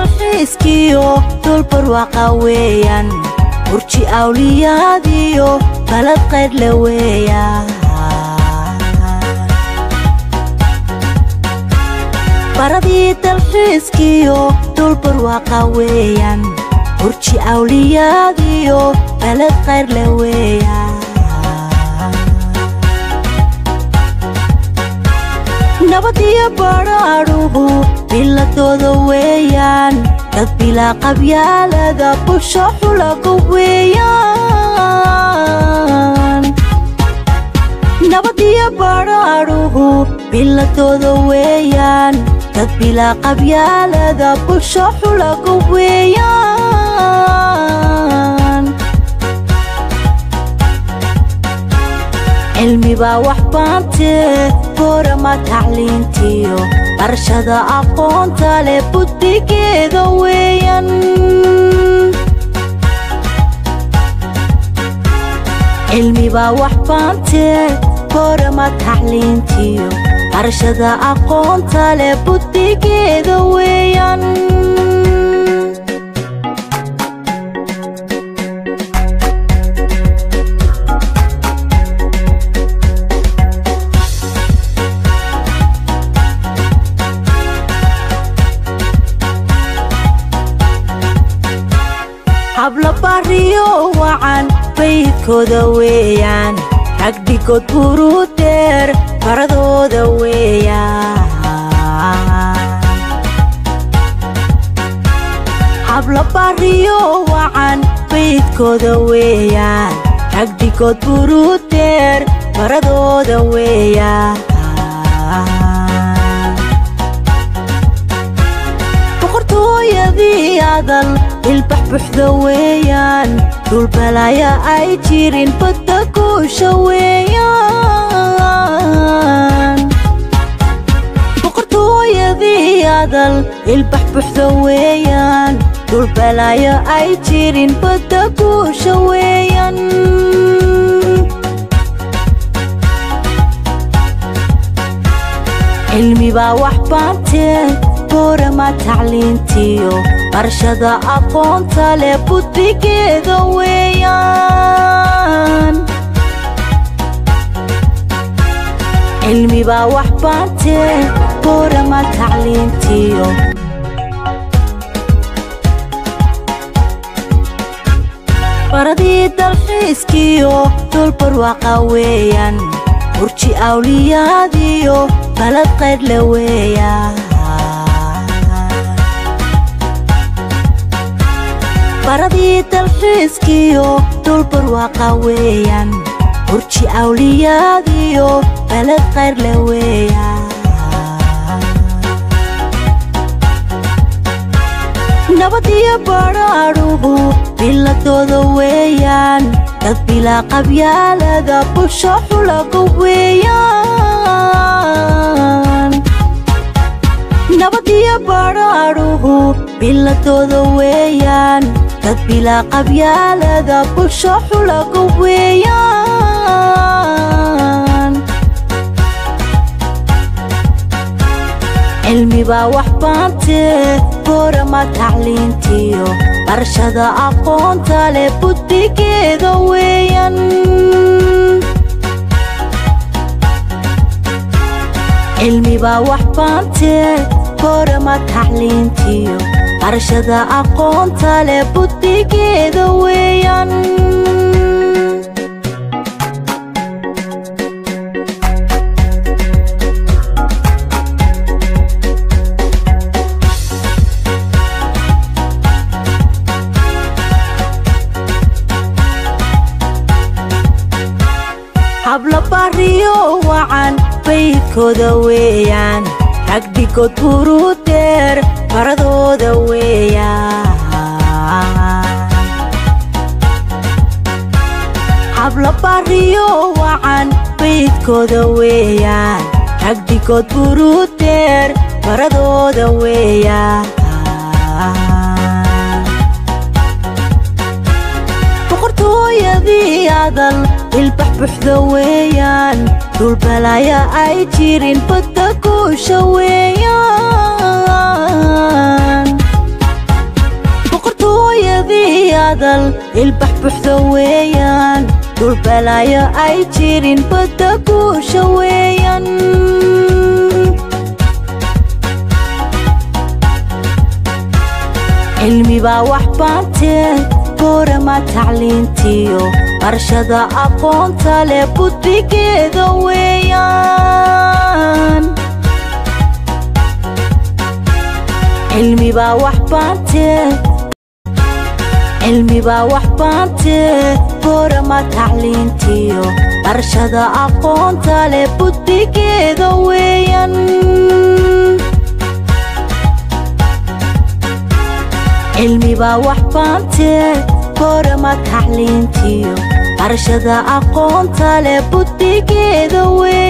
dalxiiskiyo dulbarwaqa weeyaan burji awliyaadiyo balad qaydhle weeyaan baradii dalxiiskiyo dulbarwaqa weeyaan burji awliyaadiyo balad qaydhle weeyaan nabadiyo badhaadhuhu biladooda weeyaan dad bilaa qabyaalada busho xulaga weeyaan nabadiyo badhaadhuhu biladooda weeyaan dad bilaa qabyaalada busho xulaga weeyaan cilmibaa wax baantee boorama tacliintiyo barashada aqoonta leh buddigeeda weeyaan cilmibaa wax baantee boorama tacliintiyo barashada aqoonta leh buddigeeda weeyaan habla bariyo wacan baydkooda weeyaan ragdhigood buruu deer baradooda weeyaan habla bariyo wacan baydkooda weeyaan ragdhigood buruu deer baradooda weeyaan boqortooyadii adal ilbax buxda weeyaan dhulbalaya ay jirin badda guusha weeyaan boqortooyadii adal ilbax buxda weeyaan dhulbalaya ay jirin badda guusha weeyaan cilmibaa wax baantee boorama tacliintiyo barashada aqoonta leh buddigeeda weeyaan cilmibaa wax baantee boorama tacliintiyo baradii dalxiiskiyo dulbarwaqa weeyaan burji awliyaadiyo balad qaydhle weeyaan baradii dalxiiskiyo dulbarwaqa weeyaan burji awliyaadiyo balad qaydhle weeyaan nabadiyo badhaadhuhu biladooda weeyaan dad bilaa qabyaalada busho xulaga weeyaan nabadiyo badhaadhuhu biladooda weeyaan dad bilaa qabyaalada busho xulaga weeyaan cilmibaa wax baantee boorama tacliintiyo barashada aqoonta leh buddigeeda weeyaan cilmibaa wax baantee boorama tacliintiyo barashada aqoonta leh buddigeeda weeyaan habla bariyo wacan baydkooda weeyaan ragdhigood buruu deer baradooda weeyaan habla bariyo wacan baydkooda weeyaan ragdhigood buruu deer baradooda weeyaan boqortooyadii adal ilbax buxda weeyaan dhulbalaya ay jirin badda guusha weeyaan hadal ilbax buxda weeyaan dhulbalaayo ay jirin badda guusha weeyaan cilmibaa wax baantee goorama tacliintiyo barshada aqoonta leh buddigeeda weeyaan cilmibaa wax baantee cilmibaa wax baantee goorama tacliintiyo barshada aqoonta leh buddigeeda weeyaan cilmibaa wax baantee goorama tacliintiyo barshada aqoonta leh buddigeeda weeyaan